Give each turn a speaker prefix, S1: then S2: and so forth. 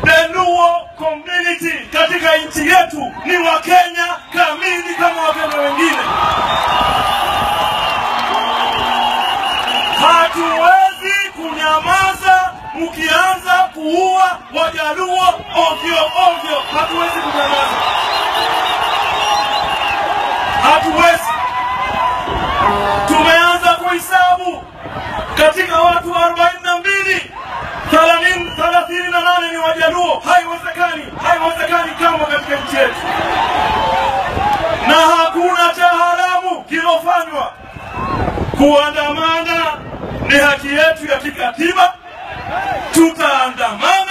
S1: The Luo community katika nchi yetu ni Wakenya kamili kama Wakenya wengine. Hatuwezi kunyamaza mkianza kuua Wajaluo ovyo ovyo, hatuwezi kunyamaza, hatuwezi. Tumeanza kuhesabu katika watu arobaini na mbili thelathini na nane ni Wajaluo. Haiwezekani, haiwezekani kama katika nchi yetu, na hakuna cha haramu kilofanywa. Kuandamana ni haki yetu ya kikatiba, tutaandamana